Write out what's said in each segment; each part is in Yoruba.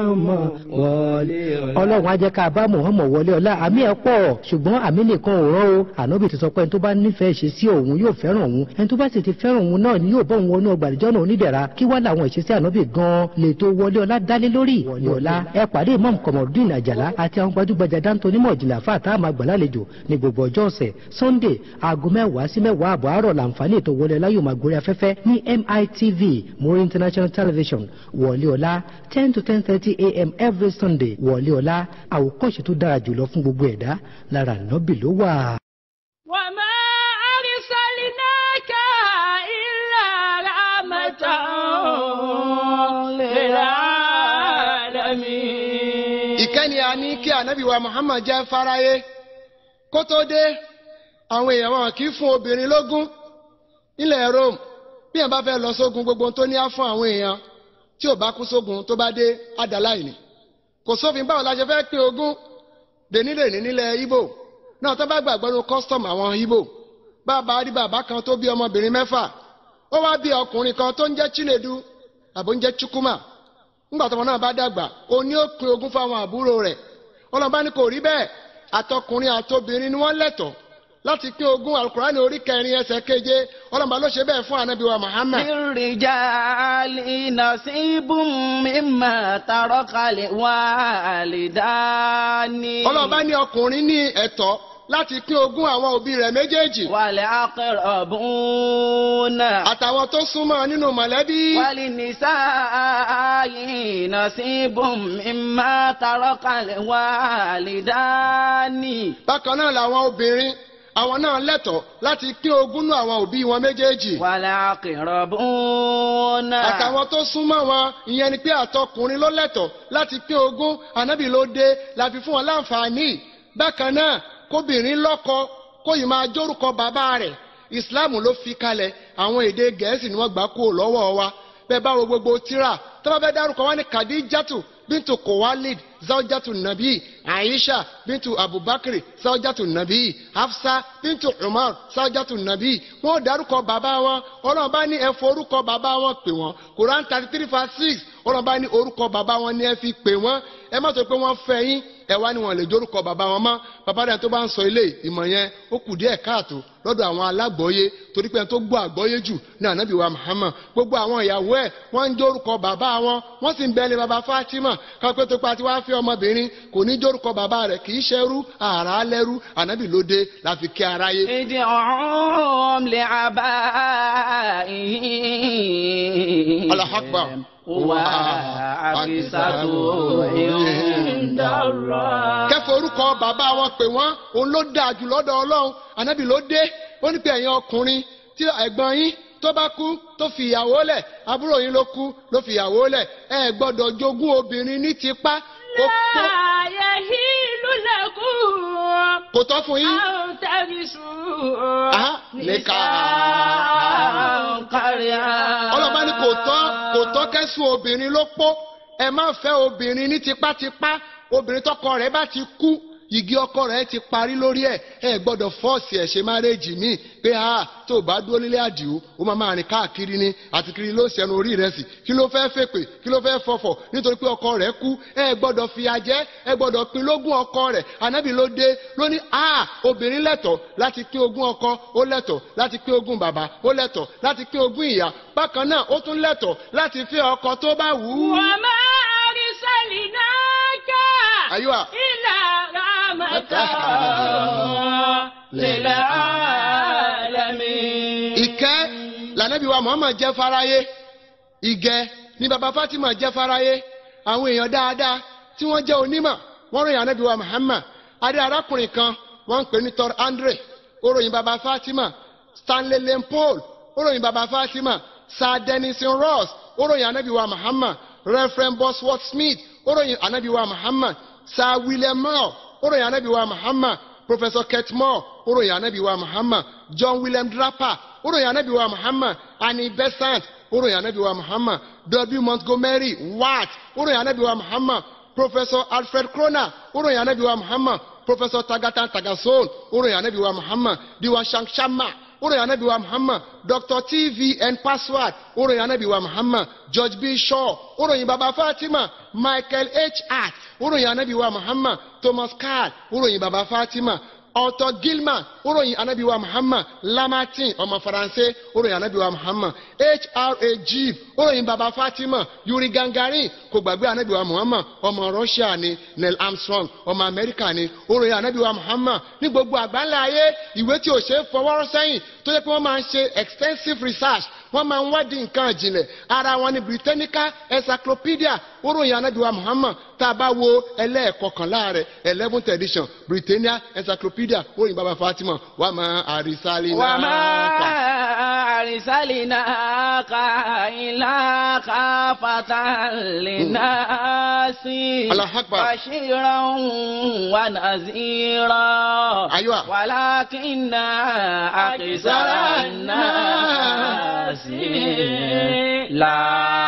Muhammad wọlé ọlá. ọlọ́run á jẹ́ ká bá Muhammad wọlé ọlá àmì ẹ̀ pọ̀ ṣùgbọ́n àmì nìkan ò rán o ànábì ti sọ pé ẹni tó bá nífẹ̀ẹ́ ṣe sí òun yóò fẹ́ràn òun ẹni tó bá sì ti fẹ́ràn òun náà ni yóò bọ́ òun wọnú ọgbà àdìjọ́ náà onídẹ̀ra kí wá làwọn ìṣesí ànábì gan-an lè tó wọlé ọlá dálé lórí wọlé ọlá ẹ pàdé imam kọmọdún àjàlá àti àwọn gbajúgbajà dáńtó onímọ̀ ìjìnlẹ̀ àfa àtàwọn àgbàlálejò ní gbogbo ọjọ́ ọ̀sẹ̀ sunday aago mẹ́wàá sí mẹ́wàá àbọ̀ àárọ̀ làǹfààní ètò wọlé ọlá yóò máa gorí afẹ́fẹ́ ní mitv muri international television wọlé ọlá ten to ten thirty a.m. every sunday wọlé ọlá àwòkọ́ṣe tó dára jùlọ fún gbogbo ẹ̀dá lára nọ́bì ló wà. وما أرسلناك إلا رحمة للعالمين ìkẹ́ni a ní kí ànábì wa muhammad jẹ́ fáráyé kó tó dé àwọn èèyàn wọn kì í fún obìnrin lógún nílẹ̀ rome bí èèyàn bá fẹ́ lọ sógun gbogbo ohun tó ní á fún àwọn èèyàn tí ò bá kú sógun tó bá dé àdàláìní kò sófin báwo la ṣe fẹ́ pín ogún dènídèní nílẹ̀ ibo náà tó bá gbàgbọ́ nu custom àwọn ibo bàbá rí bàbá kan tó bí ọmọbìnrin mẹ́fà ó wá bí ọkùnrin kan tó ń jẹ́ chinedu àbó ń jẹ́ chukwuma ńgbà tọmọ náà bá dàgbà ó ní ó pín ogún fáwọn àbúrò rẹ̀ ọlọ́ba ní kò rí bẹ́ẹ̀ àtọkùnrin àtobìnrin ni wọ́n lẹ́tọ̀ọ́ láti pín ogún alukurani orí kẹrin ẹsẹ̀ keje ọlọ́ba ló ṣe bẹ́ẹ̀ fún anabi wa muhammad. للرجال نصيب مما ترك الوالدان ọlọ́ba ní ọkùnrin ní ẹ̀tọ́ láti pín ogún àwọn òbí rẹ̀ méjèèjì والأقربون àtàwọn tó súnmọ́ nínú mọ̀lẹ́bí. وللنساء نصيب مما ترك الوالدان bákan náà làwọn obìnrin àwọn náà lẹ́tọ̀ọ́ láti pín ogún nú àwọn òbí wọn méjèèjì. والأقربون àtàwọn tó súnmọ́ wọn ìyẹn ni pé àtọkùnrin ló lẹ́tọ̀ọ́ láti pín ogún ànábì ló dé la fi fún wọn láǹfààní bákan náà kóbìnrin lọ́kọ kó yìí máa jórúkọ bàbá rẹ̀ ìsìláàmù ló fi kalẹ̀ àwọn èdè gẹ̀ẹ́sì ni wọ́n gbà kúrò lọ́wọ́ wa bẹ́ẹ̀ bá wo gbogbo tíra tó bá fẹ́ dárúkọ wọn ní kadijatu bintu kowalid zawjatu nabi aisha bintu abubakar zawjatu nabi hafsa bintu umar zawjatu nabi wọn ò dárúkọ bàbá wọn ọlọ́run bá ní ẹ forúkọ bàbá wọn pè wọ́n quran thirty three verse six ọlọ́run bá ní orúkọ bàbá wọn ní ẹ fi pè wọ́n ẹ má sọ pé wọ́n fẹ́ yín ẹ wá ní wọn lè jórúkọ bàbá wọn mọ́ bàbá rẹ̀ tó bá ń sọ ilé ìmọ̀ yẹn ó kù díẹ̀ káàtó lọ́dọ̀ àwọn alágbọ̀ọ́yé torí pé ẹni tó gbọ́ àgbọ́yé jù ní ànábì wa muhammad gbogbo àwọn ìyàwó ẹ̀ wọ́n ń jórúkọ bàbá wọn wọ́n sì ń bẹ́ẹ̀ lé bàbá fatima kápẹ́ tó pa tí wàá fi ọmọbìnrin kò ní jórúkọ bàbá rẹ̀ kì í ṣerú àrà lẹ́rú ànábì ló dé la fi kí aráyé. ادعوهم لآبائهم Allahu Akbar. هو أقسط عند الله kẹfọ orúkọ bàbá wọn pè wọn òun ló dáa jù lọ́dọ̀ Ọlọ́run ànábì ló dé ó ní pé ẹ̀yin ọkùnrin tí ẹ̀gbọ́n yín tó bá kú tó fi ìyàwó lẹ̀ àbúrò yín ló kú ló fi ìyàwó lẹ̀ ẹ gbọ́dọ̀ jogún obìnrin ní tipá kó kó لا يحل لكم kò tọ́ fún yín. أن ترثوا Aha, nìkan. نساء قريا ọlọ́ba ní kò tọ́ kò tọ́ kẹ́sùn obìnrin ló pọ̀ ẹ má fẹ́ obìnrin ní tipátipá obìnrin tọkọ rẹ̀ bá ti kú igi ọkọ rẹ̀ ti parí lórí ẹ̀ ẹ gbọ́dọ̀ fọ́ọ̀sì ẹ̀ ṣe márẹ́jì míì pé a tó o bá dúró nílé àdìo ó máa máa rìn káàkiri ni àti kiri ló ṣẹnu orí rẹ̀ sí kí ló fẹ́ fèpè kí ló fẹ́ fọfọ̀ nítorí pé ọkọ rẹ̀ kú ẹ gbọ́dọ̀ fìyà jẹ ẹ gbọ́dọ̀ pín lógún ọkọ rẹ̀ ànábì ló dé ló ní a obìnrin lẹ́tọ̀ọ́ láti pín ogún ọkọ ó lẹ́tọ̀ọ́ láti pín ogún bàbá ó lẹ́tọ̀ọ́ láti pín ogún ìyá bákan náà ó tún lẹ́tọ̀ọ́ láti fẹ́ ọkọ tó bá wù ú. وما أرسلناك Aywa. إلا رحمة للعالمين ìkẹ́ lànàbí wa muhammad jẹ́ fáráyé ìgẹ̀ ni baba fatima jẹ́ fáráyé àwọn èèyàn dáadáa tí wọ́n jẹ́ onímọ̀ wọ́n ròyìn ànábì wa muhammad adé arákùnrin kan wọ́n ń pè ní tor andre ó ròyìn baba fatima stanley lane paul ó ròyìn baba fatima sir denison ross ó ròyìn ànábì wa muhammad reverend bosworth smith ó ròyìn ànábì wa muhammad sir william moore ó ròyìn ànábì wa muhammad professor kurt moore ó ròyìn ànábì wa muhammad john william draper ó ròyìn ànábì wa muhammad annie besant ó ròyìn ànábì wa muhammad w montgomery watt ó ròyìn ànábì wa muhammad professor alfred kroner ó ròyìn ànábì wa muhammad professor tagatan tagason ó ròyìn ànábì wa muhammad diwa shankshama ó ròyìn anabi wa muhammad dr tvn password ó ròyìn anabi wa muhammad george b shaw ó ròyìn baba fatima michael h hart ó ròyìn anabi wa muhammad thomas carr ó ròyìn baba fatima ọtọ gilman ó ròyìn anabi wa muhammad lamartine ọmọ faransé ó ròyìn anabi wa muhammad hra jeep ó ròyìn baba fatima yuri gangarin kò gbàgbé anabi wa muhammad ọmọ russia ni neil armstrong ọmọ amẹ́ríkà ni ó ròyìn anabi wa muhammad ní gbogbo àgbáńlá ayé ìwé tí ò ṣe é fọwọ́rọ́ sẹ́yìn tó yẹ pé wọ́n máa ń ṣe extensive research wọ́n máa ń wádìí nǹkan ìjìnlẹ̀ ara wọn ni britannica encyclopedia ó ròyìn anabi wa muhammad tá a bá wo ẹlẹ́ẹ̀kọkànlá rẹ̀ eleventh edition britannia encyclopedia ó ròyìn baba fatima wà á máa àrísálí náà. وما أرسلناك إلا كافة للناس الله أكبر. بشيرا ونذيرا أيوة. ولكن أكثر الناس لا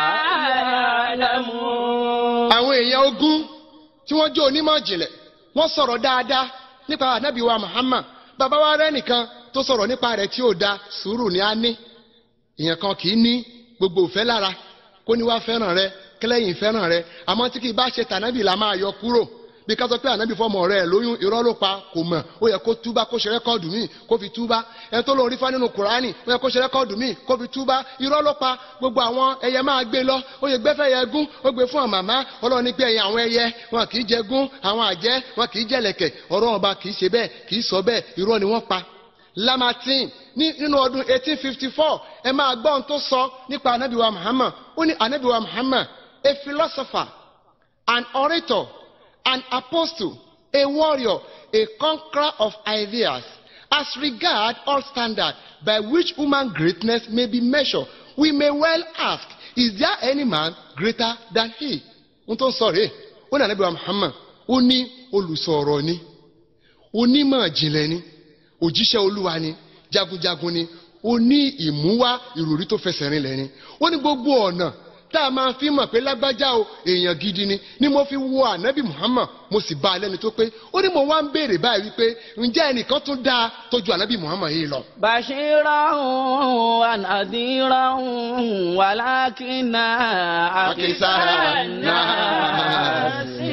يعلمون àwọn èèyàn ogun tí wọ́n jẹ́ onímọ̀ ìjìnlẹ̀ wọ́n sọ̀rọ̀ dáadáa nípa ànábì wa muhammad bàbá wa rẹ́ nìkan tó sọ̀rọ̀ nípa rẹ̀ tí ò da sùúrù ni a ní èèyàn kan kì í ní gbogbo òfẹ́ lára kó ní wá fẹ́ràn rẹ kẹlẹ́yìn fẹ́ràn rẹ àmọ́ tí kì í bá ṣe tànábì la máa yọ kúrò bí ká sọ pé ànábì fọmọ rẹ lóyún irọ́ ló pa kò mọ̀ ó yẹ kó túbá kó ṣe rẹ́kọ́ọ̀dù míì kó fi túbá ẹni tó lóun rí fá nínú kùránì ó yẹ kó ṣe rẹ́kọ́ọ̀dù míì kó fi túbá irọ́ ló pa gbogbo àwọn ẹyẹ máa gbé lọ ó yẹ gbẹ́fẹ́ yẹ gún ó gbé fún àmàmá ọlọ́run ní pé ẹ̀yìn àwọn ẹyẹ wọn kì í jẹ gún àwọn àjẹ́ wọn kì í jẹ lẹ̀kẹ̀ ọ̀rọ̀ ọba kì í ṣe bẹ́ẹ̀ kì í sọ bẹ́ẹ̀ irọ́ ni wọ́n pa lamartine ní nínú ọdún 1854 ẹ máa gbọ́ ohun tó sọ nípa anabiwa muhammad ó ní anabiwa muhammad a philosopher an orator an apostle a warrior a conqueror of ideas as regard all standards by which human greatness may be measured we may well ask is there any man greater than he ohun tó ń sọ rèé ó ní anabiwa muhammad ó ní olùsọ̀rọ̀ ni onímọ̀ jìnlẹ̀ ni òjíṣẹ́ olúwa ni jagunjagun ni ó ní ìmúwá ìròrí tó fẹsẹ̀ rinlẹ̀ ni ó ní gbogbo ọ̀nà tá a máa fi mọ̀ pé lágbájá o èèyàn gidi ni ni mo fi wo ànábì muhammad mo sì bá a lẹ́ni tó pé ó ní mo wá ń béèrè báyìí wípé ǹjẹ́ ẹnìkan tún dáa tó ju ànábì muhammad yìí lọ. بشيرا ونذيرا ولكن أكثر الناس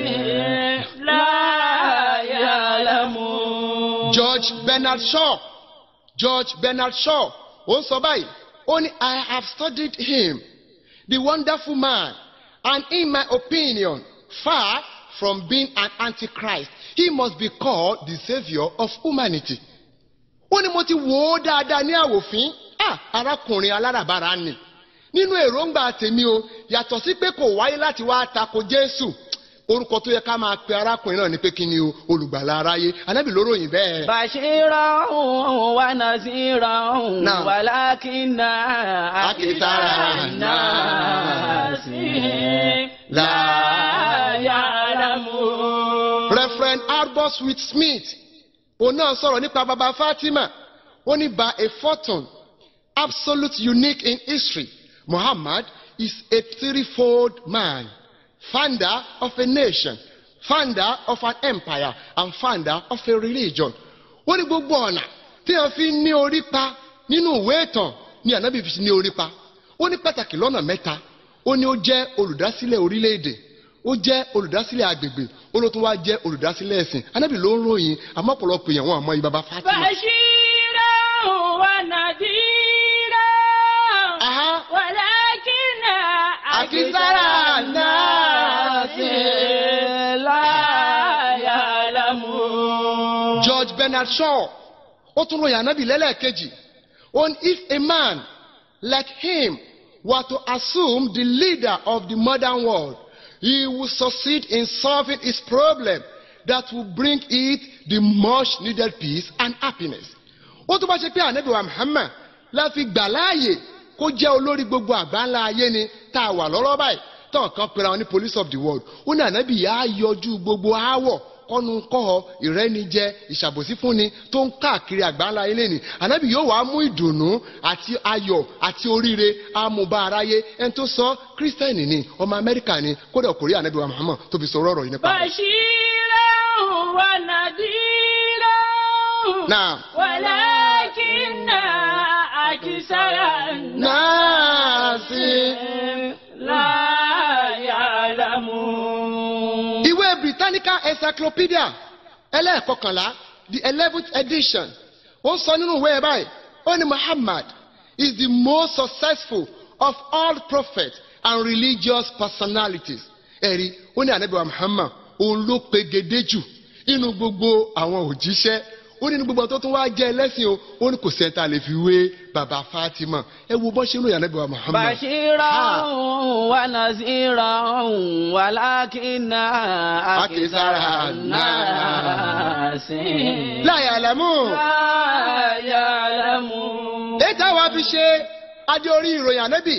لا يعلمون george bernard shaw george bernard shaw ó ń sọ báyìí ó ní i have studied him the wonderful man and in my opinion far from being an antichrist he must be called the saviour of humanity. ó ní mo ti wò ó dáadáa ní àwòfín ah arákùnrin aláràbarà ni nínú èròǹgbà tèmi o yàtọ̀ sí pé kò wáyé láti wá tako jésù orúkọ tó yẹ ká máa pe arákùnrin náà ni pé kí ni o olùgbàlà aráyé anábì ló ròyìn bẹ́ẹ̀. بشيرا ونذيرا نعم. ولكن أكثر الناس لا يعلمون reverend arboswit smith òun náà sọ̀rọ̀ nípa baba fatima ó ní by a fortune absolute unique in history muhammad is a threefold man founder of a nation founder of an empire and founder of a religion ó ní gbogbo ọ̀nà tí wọ́n fi ní orí pa nínú ìwé ìtàn ni ànábì fi ní orí pa ó ní pàtàkì lọ́nà mẹ́ta ó ní ó jẹ́ olùdásílẹ̀ orílẹ̀-èdè ó jẹ́ olùdásílẹ̀ agbègbè ó ló tún wá jẹ́ olùdásílẹ̀ ẹ̀sìn anábì ló ń ròyìn àmọ́ ọ̀pọ̀lọpọ̀ èèyàn wọn àmọ́ ibaba fatima. بشيرا ونذيرا Aha. ولكن أكثر الناس لا يعلمون george bernard shaw ó tún ròyìn anábì lẹ́lẹ́kejì ó ní if a man like him were to assume the leader of the modern world he will succeed in solving his problem that will bring it the much needed peace and happiness. ó tún bá ṣe pé ànábì wa muhammad la fi gbà láàyè kó jẹ́ olórí gbogbo àgbáńlá ayé ni tá a wà lọ́rọ́ báyìí tán kan pera wọn ní police of the world ó ní ànábì yà á yọjú gbogbo aáwọ̀ kọ́nu kọ́họ ìrẹ́nijẹ ìṣàbòsí fúnni tó ń káàkiri àgbáńlá ayé lẹ́ni ànábì yóò wá mú ìdùnnú àti ayọ̀ àti oríire amúbá aráyé ẹni tó sọ kírísítẹ́nì ni ọmọ amẹ́ríkà ni kódà kò rí ànábì wa muhammad tó fi sọ ọ̀rọ̀ yìí nípa rẹ̀. بشيرا ونذيرا Naam. ولكن أكثر الناس لا يعلمون ìwé britannica encyclopedia ẹlẹ́ẹ̀kọkànlá the eleventh edition ó sọ nínú ìwé ẹ̀ báyìí ó ní muhammad is the most successful of all prophets and religious personalities ẹ̀rí ó ní ànábì wa muhammad òun ló pegedé jù nínú gbogbo àwọn òjíṣẹ́ ó ní ní gbogbo àwọn tó tún wá jẹ́ ẹlẹ́sìn o ó ní kò sẹ́ńtà lè fi wé bàbá fatima ẹ wo bọ́ ṣe ń ròyìn ànábì wa muhammad. بشيرا Ah. ونذيرا ولكن أكثر الناس la ya'lamun. لا يعلمون èyí táwa fi ṣe adé orí ìròyìn ànábì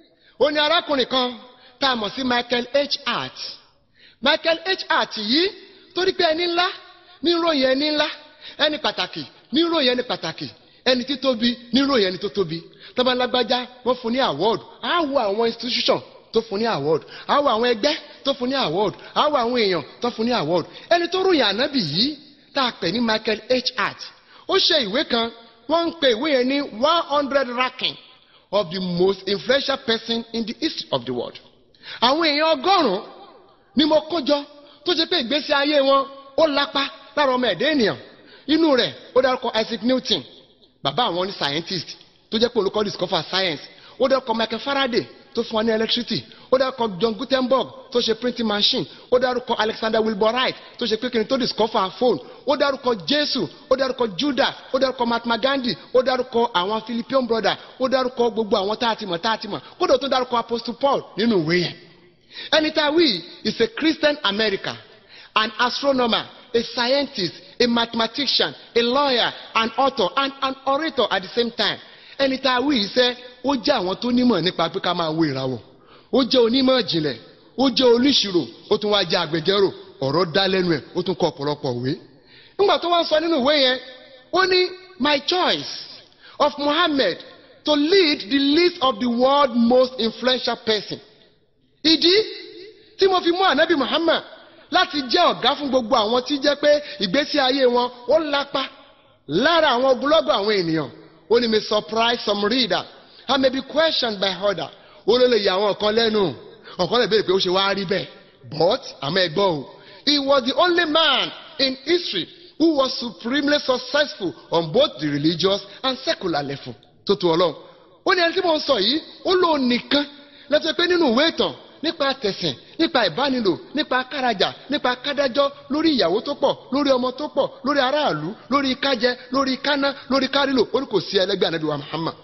ó ní arákùnrin kan tá a mọ̀ sí michael h hart michael h hart yìí torí pé ẹni ńlá ní ìròyìn ẹni ńlá ẹni pàtàkì ní ìròyìn ẹni pàtàkì ẹni títóbi ní ìròyìn ẹni tó tóbi tọ́balágbájá wọ́n fún ní award á wo àwọn institution tó fún ní award á wo àwọn ẹgbẹ́ tó fún ní award á wo àwọn èèyàn tó fún ní award ẹni tó ròyìn ànábì yìí tá a pè ní michael h hart ó ṣe ìwé kan wọ́n ń pe ìwé yẹn ní one hundred ranking of the most influential person in the history of the world. àwọn èèyàn ọgọ́rùn-ún ni mo kó jọ tó ṣe pé ìgbésí ayé wọn ó lápá lára ọmọ ẹ̀dá ènìyàn inú rẹ̀ ó dárúkọ isaac newton bàbá àwọn ní scientist tó jẹ́ pé olùkọ́ discover science ó dárúkọ michael faraday tó fún wa ní electricity ó dárúkọ john gutenberg tó ṣe printing machine ó dárúkọ alexander wilbur wright tó ṣe pé kí ni tó discover phone ó dárúkọ jésù ó dárúkọ judah ó dárúkọ mahatma gandhi ó dárúkọ àwọn philippine brother ó dárúkọ gbogbo àwọn tá a ti mọ̀ tá a ti mọ̀ kódà ó tún dárúkọ apostle paul nínú ìwé yẹn ẹni tá a wí is a christian american an astronomer a scientist a mathematician a lawyer an author and an orator at the same time ẹni tá a wí yìí sẹ́ ó jẹ́ àwọn tó nímọ̀ nípa pé ká máa wo ìràwọ̀ ó jẹ́ onímọ̀ ìjìnlẹ̀ ó jẹ́ oníṣirò ó tún wáá jẹ́ agbẹjọ́rò ọ̀rọ̀ dá lẹ́nu ẹ̀ ó tún kọ ọ̀pọ̀lọpọ̀ òwe. nígbà tó wá ń sọ nínú ìwé yẹn ó ní my choice of Muhammad to lead the list of the world most influential person. ìdí tí mo fi mú ànábì Muhammad láti jẹ́ ọ̀gá fún gbogbo àwọn tí jẹ́ pé ìgbésí ayé wọn ó lápá lára àwọn ogunlọ́gọ̀ àwọn ènìyàn ó ní may surprise some reader and may be questioned by other ó ló lè yà àwọn kan lẹ́nu ọ̀kan lè béèrè pé ó ṣe wá rí bẹ́ẹ̀ but àmọ́ ẹ gbọ́ o he was the only man in history who was supremely successful on both the religious and secular level tó tu ọlọ́run ó ní ẹni tí mo ń sọ yìí ó lóun nìkan lẹ́tọ́ pé nínú ìwé ìtàn nípa tẹ̀sìn nípa ìbánilò nípa kárajà nípa kádájọ́ lórí ìyàwó tó pọ̀ lórí ọmọ tó pọ̀ lórí aráàlú lórí kájẹ lórí káná lórí kárìlò ó ní kò sí ẹlẹgbẹ́ ànábì wa Muhammad.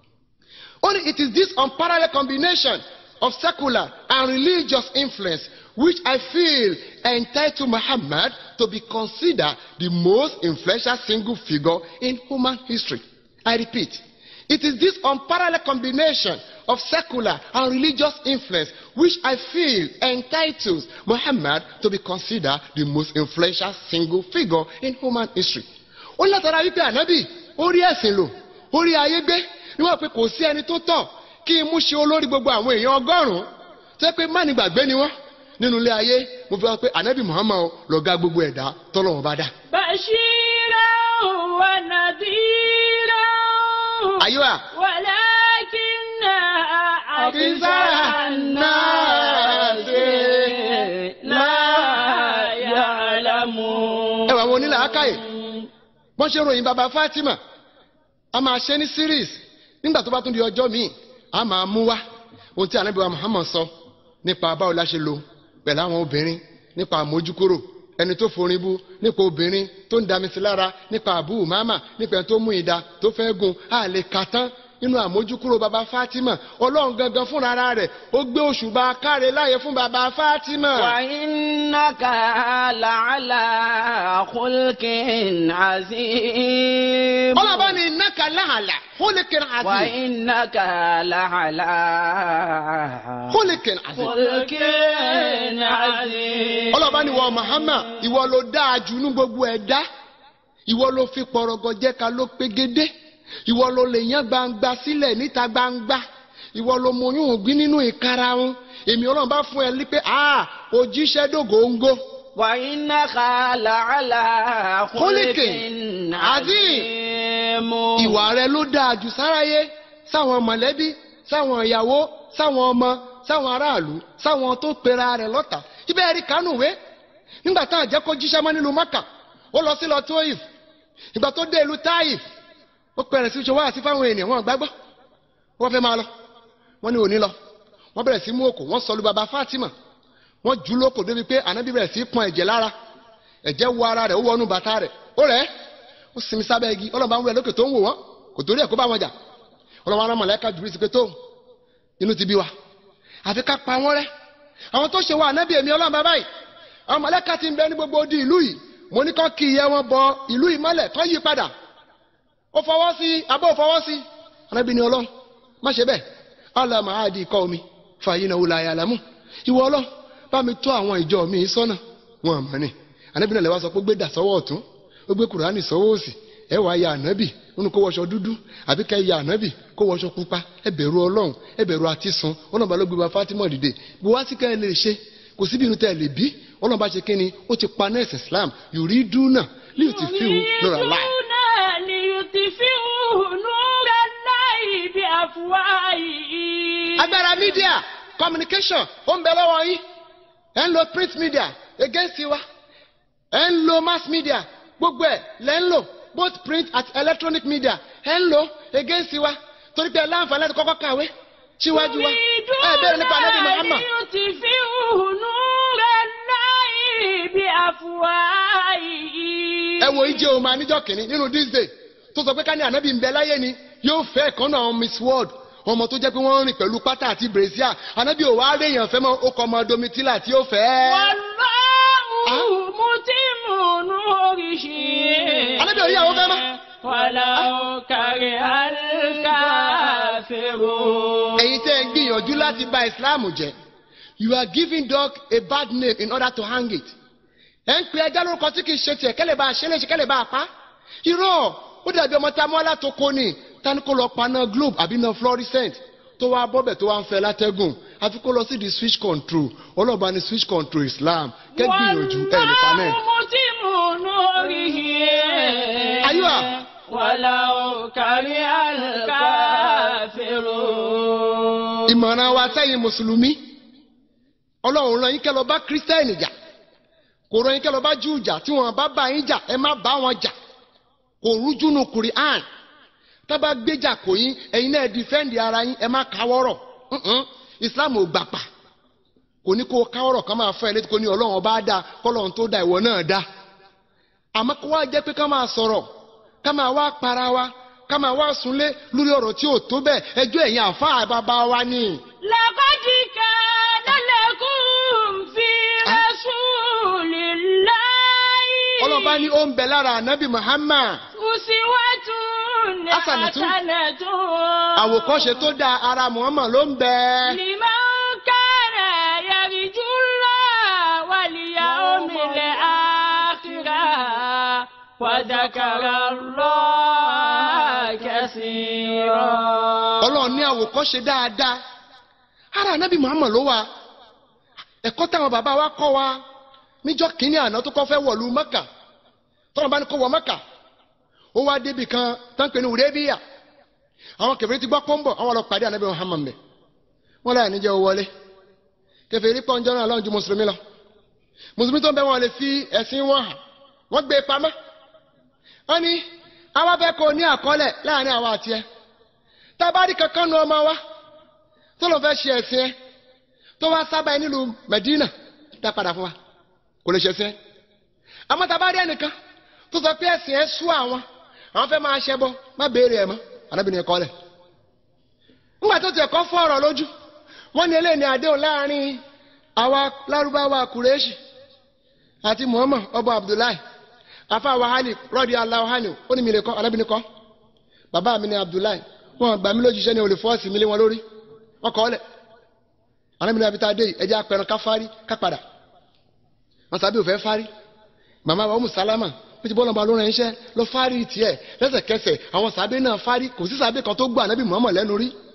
Only it is this unparalleled combination of secular and religious influence which I feel entitled Muhammad to be considered the most influential single figure in human history. I repeat, it is this unparalleled combination of secular and religious influence which I feel entitles Muhammad to be considered the most influential single figure in human history. ó látara wípé ànábì ó rí ẹ̀sìn lò ó rí ayé gbé níwọ̀n pé kò sí ẹni tó tọ́ kí imú ṣe olórí gbogbo àwọn èèyàn ọgọ́rùn-ún tó yẹ pé má ní gbàgbé ni wọ́n nínú ilé ayé mo fi wá pé ànábì Muhammad lọ̀gá gbogbo ẹ̀dá tọ́lọ́wọ́n bá dá. بشيرا ونذيرا àyíwá ولكن أكثر الناس لا يعلمون ẹ wà àwọn onílàákàyè bọ́n ṣe ròyìn bàbá Fatima a máa ṣe ní series nígbà tó bá tún di ọjọ́ míì a máa mú wá ohun tí ànábì wa Muhammad sọ nípa báwo la ṣe lò pẹ̀lú àwọn obìnrin nípa àmójúkúrò ẹni tó forin bú nípa obìnrin tó ń dami sí lára nípa àbú màmá nípa ẹni tó mú ìdá tó fẹ́ gun a lè kà tán nínú àmójúkúrò bàbá Fatima ọlọ́run gangan fúnra rẹ̀ ó gbé òṣùbà káre láàyè fún bàbá Fatima. وإنك لعلى خلق عظيم ọlọ́ba ni innaka láhàlà khuliqin azim وإنك لعلى khuliqin azim. خلق عظيم ọlọ́ba ni wọ Muhammad ìwọ ló dáa jù ní gbogbo ẹ̀dá ìwọ ló fi pọ̀rọ̀gọ̀ jẹ́ ká ló pegedé ìwọ ló lè yán gbangba sílẹ̀ níta gbangba ìwọ ló mọyún ògbín nínú ìkarahun èmi ọlọ́run bá fún ẹ ní pé ah òjíṣẹ́ dògóńgó وإنك لعلى خلق خلق عظيم ìwà rẹ ló dáa jù sáráyé sáwọn mọ̀lẹ́bí sáwọn ìyàwó sáwọn ọmọ sáwọn aráàlú sáwọn tó pera rẹ̀ lọ́tà ibẹ̀ rí kánúwé nígbà tá à jẹ́ kó jíṣẹ́ mọ́ nílùú mọ́kà ó lọ sí lọ tóyìf ìgbà tó dé ìlú táyìf ó pẹ̀rẹ̀ sí ṣọwọ́ àti fáwọn ènìyàn wọn gbàgbọ́ wọ́n fẹ́ máa lọ wọ́n ní òní lọ wọ́n bẹ̀rẹ̀ sí mú òkò wọ́n sọlú baba Fatima wọ́n jù ú lóko débi pé ànábì bẹ̀rẹ̀ sí pọn ẹ̀jẹ̀ lára ẹ̀jẹ̀ wọ ara rẹ̀ ó wọnú bàtà rẹ̀ ó rẹ̀ ó sinmi sábẹ́ igi ọlọ́ba ń wẹ̀ lókè tó ń wò wọ́n kò torí ẹ̀ kó bá wọn jà ọlọ́ba ara mọ̀lẹ́ka jùlọ sí pé tó inú ti bí wa àfi ká pa wọ́n rẹ́ àwọn tó ṣe wa ànábì èmi ọlọ́run bàbá yìí àwọn mọ̀lẹ́ka ti ń bẹ ní gbogbo odi ìlú yìí mo ní kọ́ kí ìyẹ́ wọn bọ ìlú yìí mọ́lẹ̀ kọ́ yí padà ó fọwọ́ sí abó fọwọ́ sí ànábì ni ọlọ́run má ṣe bẹ́ẹ̀ Allah máa di ikọ́ omi fàyín náà wùlà àyàlámù ìwọ ọlọ́run bá mi tó àwọn ìjọ mi sọ́nà wọn àmọ́ ni ànábì náà lè wá sọ pé gbé dà sọ́wọ́ ọ̀tún ó gbé kùránì sọ́wọ́ òsì ẹ wàá ya ànábì nínú kó wọṣọ dúdú àbí ká ya ànábì kó wọṣọ pupa ẹ bẹ̀rù ọlọ́run ẹ bẹ̀rù àtisùn ọlọ́run bá ló gbé wa Fatima dìde bó wá sí ká ẹ lè ṣe kò síbi inú tẹ́ ẹ lè bí ọlọ́run bá ṣe kí ni ó ti pa nẹ́ẹ̀sì Islam yorí dúnà líò ti fi hù lọ́ra láì. ليطفئوا نور الله بأفواههم agbára media communication ó ń bẹ lọ́wọ́ yín ẹ̀ ń lo print media against wa ẹ̀ ń lo mass media gbogbo ẹ̀ lẹ́ ń lò both print and electronic media ẹ̀ ń lò against wa torí pé ẹ láǹfààní láti kọ́kọ́ kàwé síwájú wa ẹ bẹ̀rẹ̀ nípa anabi Muhammad ليطفئوا نور الله بأفواههم ẹ wo ìjẹ́ òun máa níjọ́ kìíní nínú this day tó sọ pé ká ní anabi ń bẹ láyé ni yóò fẹ́ ẹ̀kan náà miss world ọmọ tó jẹ́ pé wọ́n ń rìn pẹ̀lú pátá àti brazil anabi ò wá réèyàn fẹ́ mọ́ ó kọ́ ọmọ domitila tí ó fẹ́. والله متم نوره anabi ò rí àwọn fẹ́ mọ́. ولو كره الكافرون ẹ̀yin tẹ́ ẹ ń gbìyànjú láti bà ìsìláàmù jẹ́ you are giving dog a bad name in order to hang it. ẹ̀ ń pe ẹja lórúkọ tí kì í ṣe tiẹ̀ kẹ́lẹ̀ bá a ṣe léṣe kẹ́lẹ̀ bá a pa. irọ́ ó dàbí ọmọ tá a mú alátoko ni tani kó lọ paná globe àbí iná fluorescent tó wá bọ́bẹ̀ tó wá ń fẹ́ látẹ́gùn àfi kó lọ sí di switch control ọlọ́ba ni switch control islam kẹ́ gbìyànjú ẹ̀ nípa náà. والله متم نوره أيوة. ولو كره الكافرون ìmọ̀ràn wa sẹ́yìn mùsùlùmí ọlọ́run rán yín kẹ́ lọ bá kírísítẹ́nì jà kò rán yín kẹ́ lọ bá júù jà tí wọ́n bá bá yín jà ẹ má bá wọn jà kò rújú nu kùrìán tá bá gbéjà kò yín ẹ̀yin náà dìfẹ́ǹdì ara yín ẹ má káwọ́rọ̀ ǹǹ islam ò gbà pa kò ní kó káwọ́rọ̀ kan máa fẹ́ ẹ létí kó ní ọlọ́run ọba dá kọ́lọ́run tó dá ìwọ náà dá àmọ́ kó wá jẹ́ pé ká máa sọ̀rọ̀ ká máa wá para wa ká máa wá súnlé lórí ọ̀rọ̀ tí ò tó bẹ́ẹ̀ ẹjọ́ ẹ̀yin àfáà bàbá wa ni. لقد كان لكم في رسول الله ọlọ́ba ní ó ń bẹ lára ànábì Muhammad أسوة حسنة. حسنة àwòkọ́ṣe tó dáa ara Muhammad ló ń bẹ. لمن كان يرجو الله واليوم الآخرة وذكر الله كثيرا ọlọ́run ní àwòkọ́ṣe dáadáa ara ànábì Muhammad ló wà ẹ̀kọ́ táwọn bàbá wa kọ́ wa níjọ́ kínní àná tó kọ́ fẹ́ wọ̀lú Mẹ́kà tọ́lọ́ bá ní kó wọ Mẹ́kà ó wá débi kan tán pé ní Hudaybiya àwọn kẹfìrí ti gbọ́ pọ́ńbọ̀ àwọn lọ pàdé ànábì Muhammad mẹ́ wọ́n láyà níjẹ́ owó wọlé kẹfìrí pọ̀ ń jẹ́ náà lọ́run ju mùsùlùmí lọ mùsùlùmí tó ń bẹ wọn lè fi ẹ̀sìn wọn hàn wọ́n gbé e pamọ́ wọ́n ní àwọn afẹ́ kò ní àkọọ́lẹ̀ láàrin àwọn àti ẹ tábàárí kankan nu ọmọ wa tó lọ fẹ́ ṣe ẹ̀sìn ẹ tó wá sábà ẹ nílùú Medina dá padà fún wa kò lè ṣe ẹ̀sìn ẹ àmọ́ tábàárí ẹnìkan tó sọ pé ẹ̀sìn ẹ sú àwọn àwọn fẹ́ máa ṣẹbọ má béèrè ẹ̀ mọ́ anábìnrin ẹ̀kọ́ lẹ̀ ńgbà tó tiẹ̀ kọ́ fọ́ ọ̀rọ̀ lójú wọ́n ní eléyìí ní àdéhùn láàrin àwa lárúbáwá kùrẹ́ṣì àti Muhammad ọba Abdullahi afa wahali rọ́ọ̀dì aláwahani ó ní mi lè kọ́ anábìnrin kọ́ bàbá mi ní Abdullahi wọn gbà mí lójúṣẹ́ ní olè fọ́ọ̀sì mi lé wọn lórí wọn kọ́ ọ́lẹ̀ anábìnrin abita dé yìí ẹjẹ́ apẹ̀rẹ̀ ká fárí ká padà wọn sábẹ́ òfẹ́ fárí màmá wa ọmọ sálámà ó ti bọ́ lọ́ba lórí ẹ̀ṣẹ́ lọ fárí tiẹ̀ lẹ́sẹ̀kẹsẹ̀ àwọn sábẹ́ náà fárí kò sí sábẹ́ kan tó gbọ́ anábì Muhammad lẹ́nu rí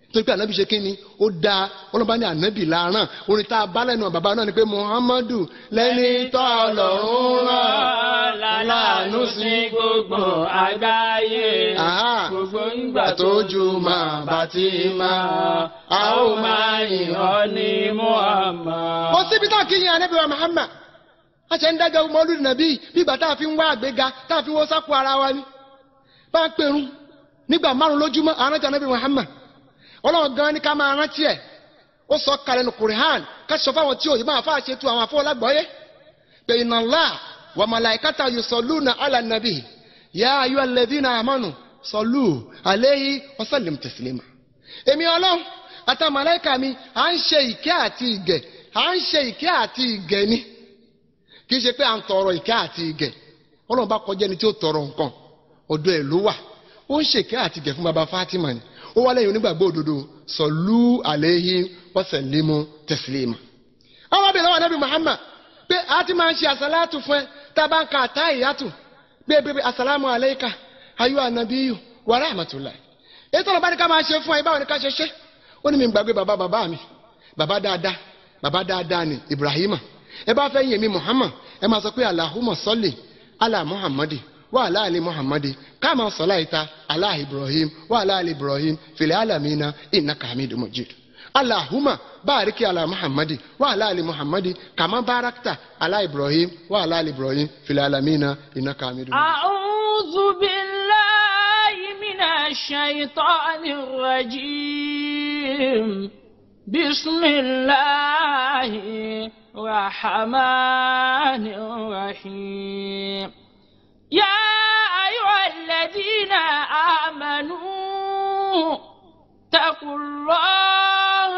torí pé ànábì ṣe kí ni ó da ọlọ́ba ní ànábì láràn orin tá a bá lẹ́nu bàbá náà ni pé muhammadu lẹ́ni tó ọlọ́run rán láàánú sí gbogbo àgbáyé Àhá. gbogbo ìgbà tójú máa bá ti máa a ó máa yìn ọ́ ní Muhammad. ó síbi tá a kì í yan ànábì wa muhammad a ṣe ń dájọ́ mọ́lúdì nàbí bí ìgbà tá a fi ń wá àgbéga tá a fi ń wọ́ sápò ara wa ni bá ń pèrún nígbà márùn lójúmọ́ àrántí ànábì muhammad ọlọ́run gan ni ká máa rántí ẹ̀ ó sọ kalẹ̀ nù kùrìhàn ká sọ fáwọn tí òyìnbó àfa àṣetú àwọn afọwọ́lágbọ́yé pé inna Allah wa malaikata yusalluna ala nabi ya ayu alladhina amanu sallu alayhi wa sallim taslima. èmi ọlọ́run àtàwọn màláíkà mi à ń ṣe ìkẹ́ àti ìgẹ̀ à ń ṣe ìkẹ́ àti ìgẹ̀ ni kì í ṣe pé à ń tọrọ ìkẹ́ àti ìgẹ̀ ọlọ́run bá kọjá ẹni tí ó tọrọ nǹkan ọ̀dọ̀ ẹ̀ ló wà ó ń ṣèkẹ́ àti ìgẹ̀ fún baba Fatima ni ó wá lẹ́yìn onígbàgbọ́ òdodo sọ̀lú àléhí wọ́sẹ̀límù tẹ̀sílímù. àwọn abẹ́rẹ́ lọ́wọ́ anábì Muhammad pé a ti máa ń ṣe àsálàtù fún ẹ tá a bá ń ka àtá ìyàtù pé bébè asàlámù àléékà ayú ànàbíyù wa rahmatullahi. ètò ọ̀rọ̀ bá ní ká máa ṣe fún ẹ báwo ni ká ṣe ṣe ó ní mi gbàgbé bàbá bàbá mi bàbá dáadáa bàbá dáadáa ni Ibrahima ẹ bá fẹ́ yìn mí Muhammad ẹ máa sọ pé Allahumma salli ala Muhammadi وعلى آل محمد كما صليت على إبراهيم وعلى آل إبراهيم في العالمين إنك حميد مجيد اللهم بارك على محمد وعلى آل محمد كما باركت على إبراهيم وعلى آل إبراهيم في العالمين إنك حميد مجيد أعوذ بالله من الشيطان الرجيم بسم الله الرحمن الرحيم يا أيها الذين آمنوا اتقوا الله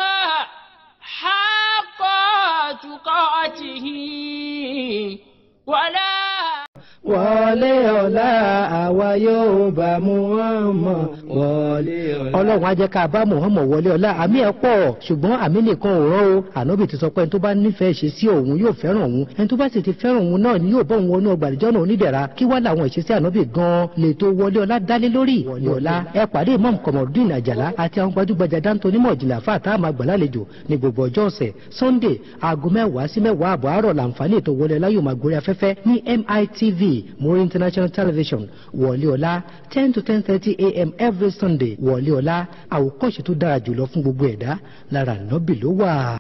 حق تقاته ولا wọlé ọ̀la àwa yóò bá Muhammad wọlé ọ̀la. ọlọ́run á jẹ́ ká bá Muhammad wọlé ọ̀la àmì ẹ̀ pọ̀ ṣùgbọ́n àmì nìkan ò rán o ànábì ti sọ pé ẹni tó bá nífẹ̀ẹ́ ṣe sí òun yóò fẹ́ràn òun ẹni tó bá sì ti fẹ́ràn òun náà ni yóò bọ́ òun wọnú ọgbà àdìjọ́ náà onídẹ̀ra kí wá làwọn ìṣesí ànábì gan-an lè tó wọlé ọ̀la dálé lórí wọlé ọ̀la ẹ pàdé imam kọmọdún àjàlá àti àwọn gbajúgbajà dáńtó onímọ̀ ìjìnlẹ̀ àfa àtàwọn àgbàlálejò ní gbogbo ọjọ́ ọ̀sẹ̀ sunday aago mẹ́wàá sí mẹ́wàá àbọ̀ àárọ̀ làǹfààní ètò wọlé ọ̀la yóò máa gorí afẹ́fẹ́ ní mitv Muri International Television wọlé ọ̀la ten to ten thirty a.m. every Sunday wọlé ọ̀la àwòkọ́ṣe tó dára jùlọ fún gbogbo ẹ̀dá lára nọ́bì ló wà.